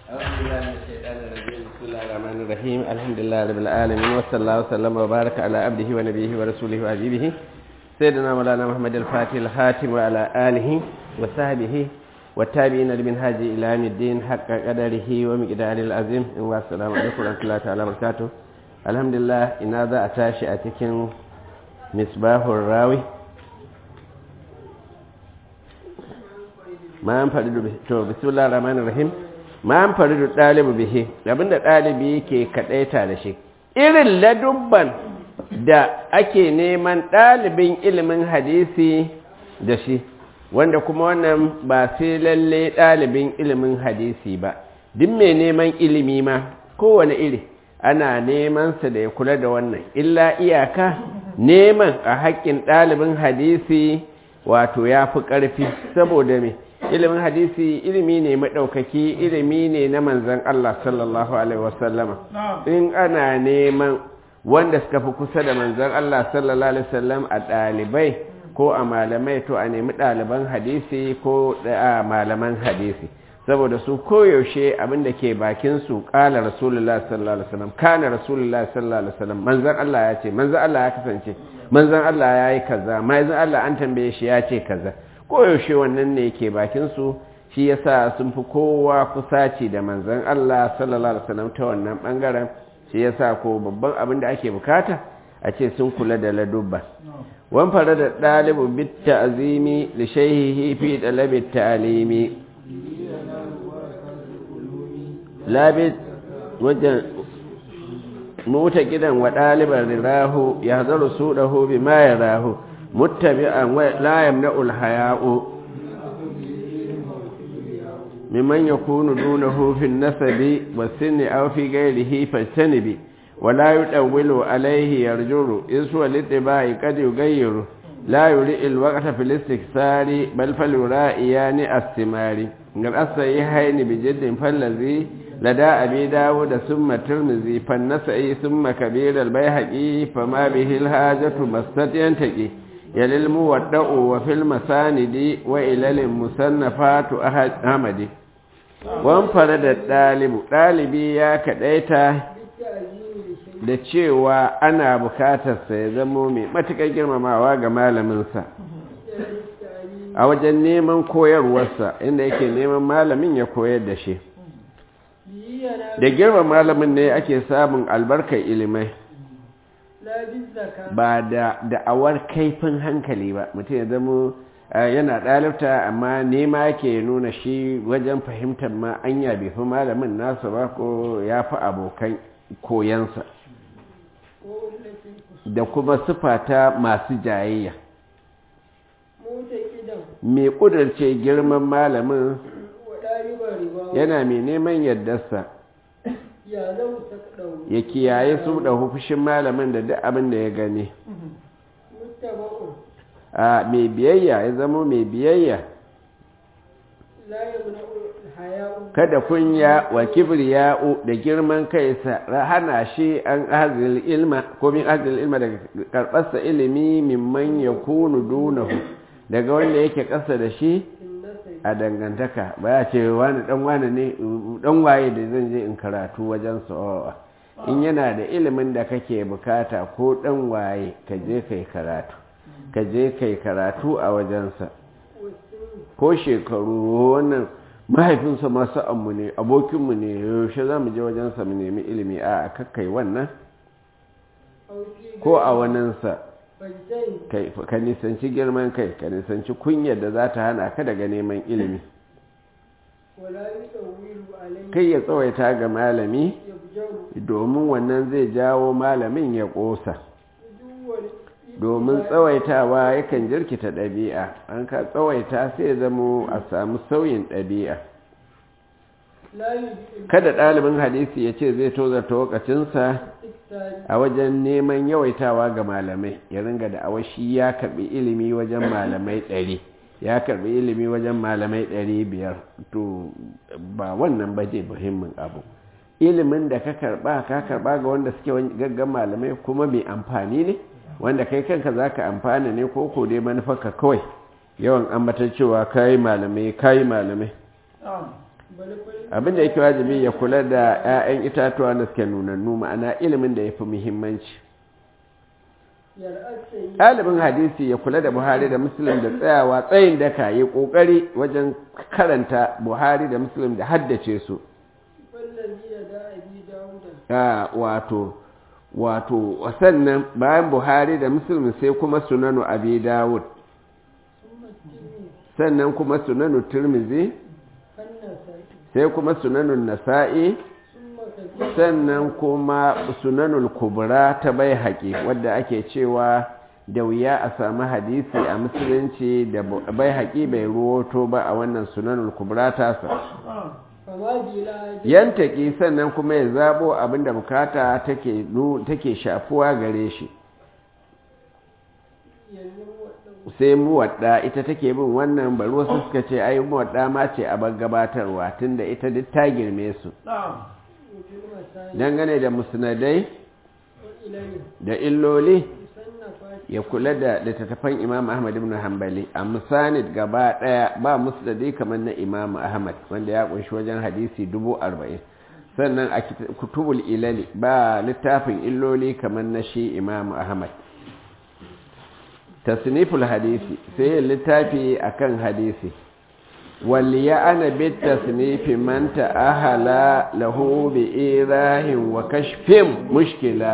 أعوذ بالله من الشيطان الرجيم بسم الله الرحمن الرحيم الحمد لله رب العالمين وصلى الله وسلم وبارك على عبده ونبيه ورسوله وحبيبه سيدنا مولانا محمد الفاتح الخاتم وعلى آله وصحبه والتابعين لمنهاج إلى يوم الدين حق قدره ومقداره العظيم والسلام عليكم ورحمة الله تعالى وبركاته الحمد لله إن هذا أتاشي أتكن مصباح الراوي ma an faru da to bismillah rahmanir rahim ma an faru da ɗalibu bihi abinda ɗalibi ke kaɗaita da shi irin ladubban da ake neman ɗalibin ilimin hadisi da shi wanda kuma wannan ba sai lalle ɗalibin ilimin hadisi ba duk mai neman ilimi ma kowane iri ana nemansa da ya kula da wannan illa iyaka neman a haƙƙin ɗalibin hadisi wato ya fi ƙarfi saboda me ilimin hadisi ilimi ne maɗaukaki ilimi ne na manzan Allah sallallahu Alaihi wasallama in ana neman wanda suka fi kusa da manzan Allah sallallahu Alaihi wasallam a ɗalibai ko a malamai to a nemi ɗaliban hadisi ko a malaman hadisi saboda su koyaushe abin da ke bakinsu ƙala rasulullah sallallahu Alaihi wasallam kana rasulullah sallallahu Alaihi wasallam manzan Allah ya ce manzan Allah ya kasance manzan Allah ya yi kaza manzan Allah an tambaye shi ya ce kaza koyaushe wannan ne ke bakinsu shi yasa sun fi kowa kusaci da manzan Allah sallallahu alaihi wasallam ta wannan bangaren shi yasa ko babban abin da ake bukata a ce sun kula da ladubba wan fara da dalibu bit ta'zimi li shayhihi fi talabi ta'limi labit wajen mota gidan wa ɗaliban rirahu ya zaru su ɗahu bi ma ya rahu muttabi'an la yamna'u al-haya'u mimman yakunu dunahu fi an-nasabi was-sinni aw fi ghayrihi fajtanibi wa la yudawwilu alayhi yarjuru iswa litibai qad yughayyiru la yuri al-waqta fi al-istiksari bal falura'iyani as-simari ngal asayhaini bi jiddin fallazi لدى أبي داود ثم الترمذي فالنسعي ثم كبير البيهقي فما به الحاجة مست ينتقي يلي المودع وفي المساند وإلى المصنفات أحمد وانفرد الطالب ɗalibi ya kaɗaita da cewa ana bukatarsa ya zamo mai matuƙar girmamawa ga malaminsa a wajen neman koyarwarsa inda yake neman malamin ya koyar da shi da girma malamin ne ake samun albarkar ilimai ba da da'awar kaifin hankali ba mutum ya zama yana ɗalibta amma nema ke nuna shi wajen fahimtar ma anya bai fi malamin nasa ba ko ya fi abokan koyansa da kuma sufata masu jayayya mai ƙudurce girman malamin yana mai neman yardarsa ya kiyaye su da hufushin malamin da duk abin da ya gani a mai biyayya ya zama mai biyayya kada kunya wa kibriya'u da girman kai sa hana shi an hazil ilma ko min hazil ilma daga karɓarsa ilimi mimman ya kunu dunahu daga wanda yake ƙasa da shi a dangantaka ba ya ce wani dan wani ne dan waye da zan je in karatu wajen sa'o'a in yana da ilimin da kake bukata ko dan waye ka je kai karatu ka je kai karatu a wajensa ko shekaru wannan mahaifinsa masu ammu ne abokinmu ne yaushe za mu je wajensa mu nemi ilimi a kakkai wannan ko a waninsa ka nisanci girman kai ka nisanci kunyar da za ta hana ka daga neman ilimi kai ya tsawaita ga malami domin wannan zai jawo malamin ya ƙosa domin tsawaitawa yakan jirkita ɗabi'a an ka tsawaita sai zamo a samu sauyin ɗabi'a kada ɗalibin hadisi ya ce zai tozarta wakacinsa a wajen neman yawaitawa ga malamai ya ringa da awashi ya karbi ilimi wajen malamai ɗari ya karbi ilimi wajen malamai ɗari biyar to ba wannan ba je muhimmin abu ilimin da ka karba ka karba ga wanda suke gaggan malamai kuma mai amfani ne wanda kai kanka za ka amfana ne ko ko dai manufarka kawai yawan ambatar cewa kayi malamai kayi malamai abin da yake wajibi ya kula da 'ya'yan itatuwa da suke nunannu ma'ana ilimin da ya fi muhimmanci ɗalibin hadisi ya kula da buhari da muslim da tsayawa tsayin daka ya ƙoƙari wajen karanta buhari da muslim da haddace su wato wato sannan bayan buhari da muslim sai kuma sunanu abi dawud sannan kuma sunanu turmizi sai kuma sunanun nasa'i sannan kuma sunanul kubra ta bai haƙi wadda ake cewa da wuya a sami hadisi a musulunci da bai haƙi bai ruwoto ba a wannan sunanul kubra tasa yantaki sannan kuma ya zabo abinda bukata take shafuwa gare shi sai muwadda ita take bin wannan bari wasu suka ce ai muwadda ma ce a gabatarwa tunda ita duk ta girme su dangane da musnadai da illoli ya kula da littattafan imam ahmad ibn hanbali a musanid gaba daya ba musnadi kamar na imam ahmad wanda ya kunshi wajen hadisi dubu arba'in sannan a kutubul ilali ba littafin illoli kamar na shi imam ahmad tasniful hadisi sai littafi akan hadisi وليعن بالتصنيف من تأهل له بإيراه وكشف مشكلة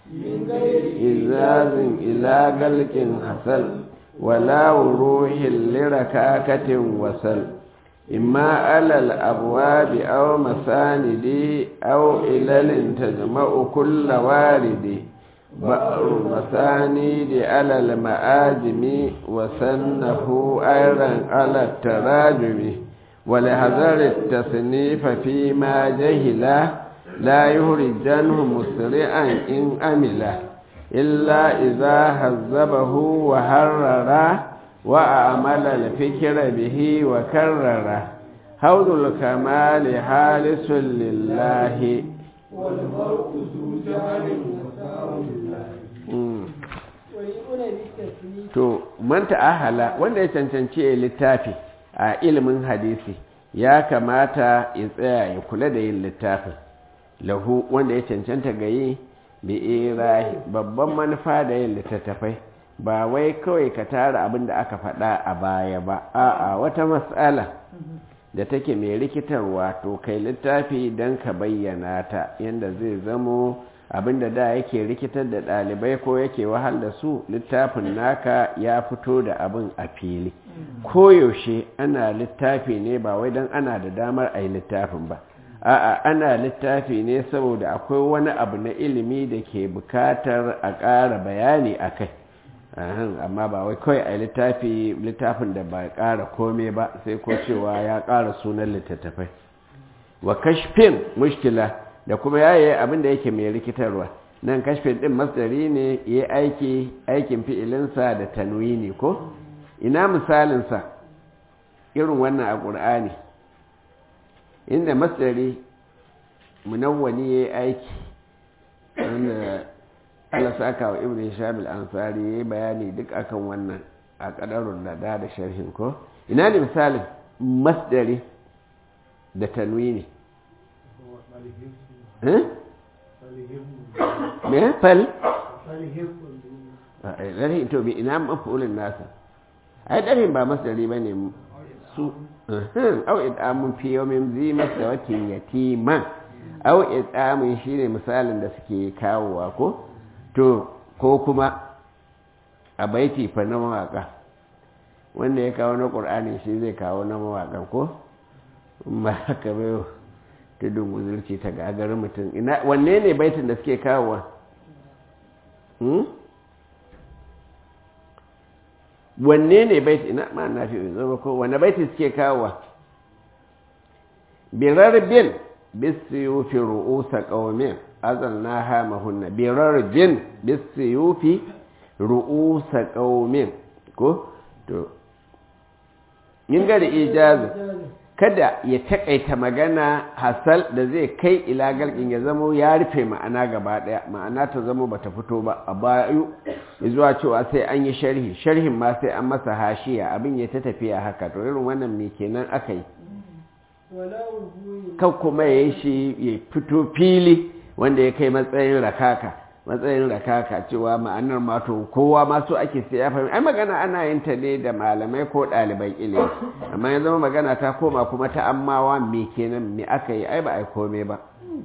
إزاز إلى قلق حصل ولا وروح لركاكة وصل إما على الأبواب أو مساند أو إلل تجمع كل وارد بأر مسانيد على المآجم وسنه أيضا على التراجم ولحذر التصنيف فيما جهل لا يهرجنه مسرعا إن أمله إلا إذا هذبه وهرر وأعمل الفكر به وكرر حوض الكمال حالس لله والمرء ذو جهل to man ta'ahala wanda ya cancanci ya littafi a ilimin hadisi ya kamata ya tsaya ya kula da yin littafin lahu wanda ya cancanta ga yi bi irahi babban manufa da yin littattafai ba wai kawai ka tara abin da aka faɗa a baya ba a'a wata matsala da take mai rikitarwa to kai littafi don ka bayyana ta yadda zai zamo abinda da yake rikitar da ɗalibai ko yake wahal da su littafin naka ya fito da abin a fili koyaushe ana littafi ne ba wai don ana da damar a yi littafin ba a'a ana littafi ne saboda akwai wani abu na ilimi da ke bukatar a ƙara bayani a kai amma ba wai kawai a littafi littafin da ba ƙara kome ba sai ko cewa ya ƙara sunan littattafai wa kashfin mushkila da kuma yaye abin da yake mai rikitarwa nan kashfin din masdari ne ya aiki aikin fi'ilinsa da tanwini ko ina misalinsa irin wannan a ƙur'ani inda masdari munawwani ya aiki wanda Allah saka wa ibn Hisham al-Ansari yayi bayani duk akan wannan a kadarun da da da sharhin ko ina ne misalin masdari da tanwini eh me fal dari to bi ina mafulin nasa ai darin ba masdari bane su au idamun fi yawmin zi masdawatin yatiman au idamun shine misalin da suke kawowa ko to ko kuma a baiti fa na mawaka wanda ya kawo na ƙur'ani shi zai kawo na mawaƙan ko ba haka bai tudun guzurci ta gagarin mutum ina wanne ne baitin da suke kawowa wanne ne baiti ina ma na fi zama ko wanne baiti suke kawowa birar bin bisiyufi ru'usa ƙaumin azalnaha mahunna birarjin bisiyufi ru'usa qaumin ko to yin ga da ijazu kada ya takaita magana hasal da zai kai ila galkin ya zamo ya rufe ma'ana gaba daya ma'ana ta zamo bata fito ba a bayu zuwa cewa sai an yi sharhi sharhin ma sai an masa hashiya abin ya ta tafiya haka to irin wannan me kenan aka yi ولا وجوه kan kuma ya yi shi ya fito fili wanda ya kai matsayin rakaka matsayin rakaka cewa ma'anar mato kowa masu ake sai ya fahimta ai magana ana yin ta ne da malamai ko ɗaliban ilimi amma ya zama magana ta koma kuma ta ammawa me kenan me aka yi ai ba ai kome ba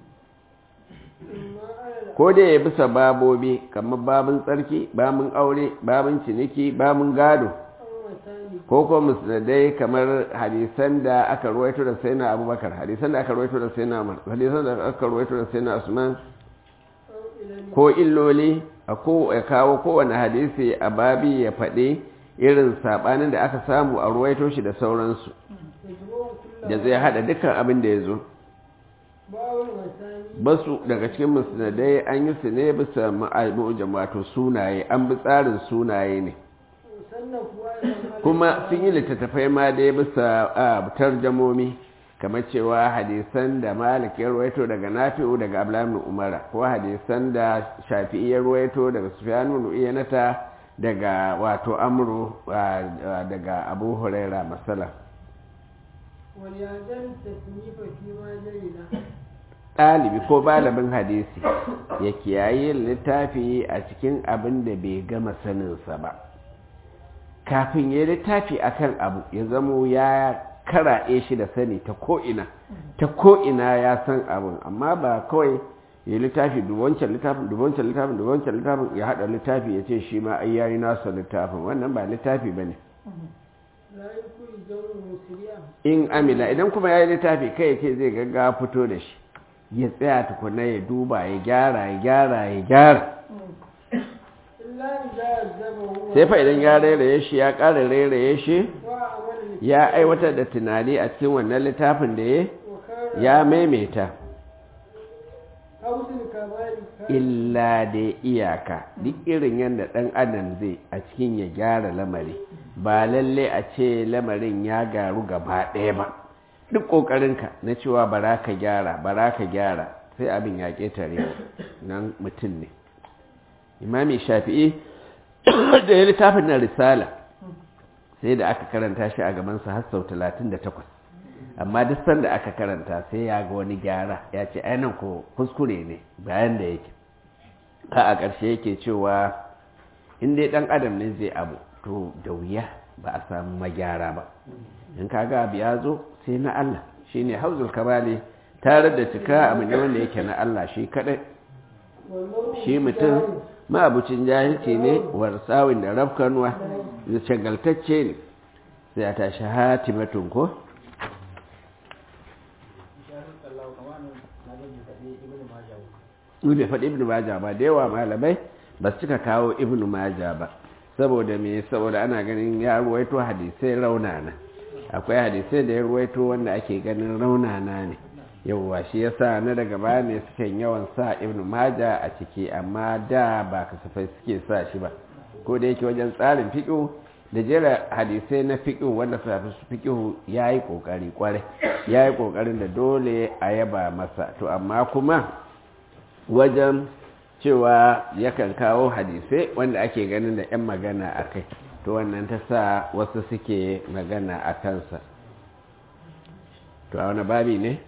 إما على ko da ya bisa babobi kamar babin tsarki babin aure babin ciniki babin gado الأمتان ko ko musnadai kamar hadisan da aka ruwaito da sayyidina abubakar hadisan da aka ruwaito da sayyidina umar hadisan da aka ruwaito da sayyidina usman أو إلى ko illoli a ko ya kawo kowane hadisi a babi ya faɗi irin saɓanin da aka samu a ruwaito shi da sauransu يجمع كل da zai haɗa dukkan abin da ya zo باو المثاني basu daga cikin musnadai an yi su ne bisa ma'aibujin wato sunaye an bi tsarin sunaye ne وصنفوا أيضا على kuma sun yi littattafai ma dai bisa a tarjamomi kamar cewa hadisan da malik ya ruwaito daga nafi'u daga ablamin umara ko hadisan da shafi'i ya ruwaito daga sufyanu nu'iyanata daga wato amru a, a, daga abu huraira masala وليعدل التصنيف فيما جهل ɗalibi ko balabin hadisi ya kiyaye littafi a cikin abin da bai gama saninsa ba kafin ya littafi akan abu ya zamo ya karaɗe shi da sani ta ko'ina ta ko'ina ya san abin amma ba kawai ya littafi dubancan littafin dubancan littafin dubancan littafin ya haɗa littafi ya ce shi ma ai yayi nasa littafin wannan ba littafi ba ne لا يكون الجو مسرعا in amila idan kuma ya yi littafi kai ya ce zai gaggawa fito da shi ya tsaya tukuna ya duba ya gyara ya gyara ya gyara إلا إذا أذبه sai fa idan ya rairaye shi ya ƙara rairaye shi وعمل ya aiwatar da tunani a cikin wannan littafin da ya وكان ya maimaita حوز الكمال كان illa da iyaka duk irin yadda ɗan adam zai a cikin ya gyara lamari ba lalle a ce lamarin ya garu gaba ɗaya ba duk ƙoƙarinka na cewa bara ka gyara bara ka gyara sai abin ya ƙetare nan mutum ne imami shafi'i da ya littafin na risala sai da aka karanta shi a gabansa har sau 38 amma duk sanda aka karanta sai ya ga wani gyara ya ce ainihin ko kuskure ne bayan da yake ka a ƙarshe yake cewa in dai ɗan adam ne zai abu to da wuya ba a samu magyara ba in ka ga abu ya zo sai na Allah shi ne hauzul kamali tare da cika abu ne wanda yake na Allah shi kaɗai والمرء shi mutum ma'abucin jahilci ne warsawin da rafkanuwa da shagaltacce ne sai a tashi hatimatun ko bai faɗi ibn maja ba da yawa malamai ba su cika kawo ibn maja ba saboda me saboda ana ganin ya ruwaito hadisai raunana akwai hadisai da ya ruwaito wanda ake ganin raunana ne yauwa shi yasa na daga baya ne suke yawan sa ibn maja a ciki amma da ba kasafai suke sa shi ba ko da yake wajen tsarin fiƙo da jera hadisai na fiƙo wanda su fi fiƙo ya yi ƙoƙari ƙwarai ya yi ƙoƙarin da dole a yaba masa to amma kuma wajen cewa yakan kawo hadisai wanda ake ganin da 'yan magana a kai to wannan ta sa wasu suke magana a kansa to a wani babi ne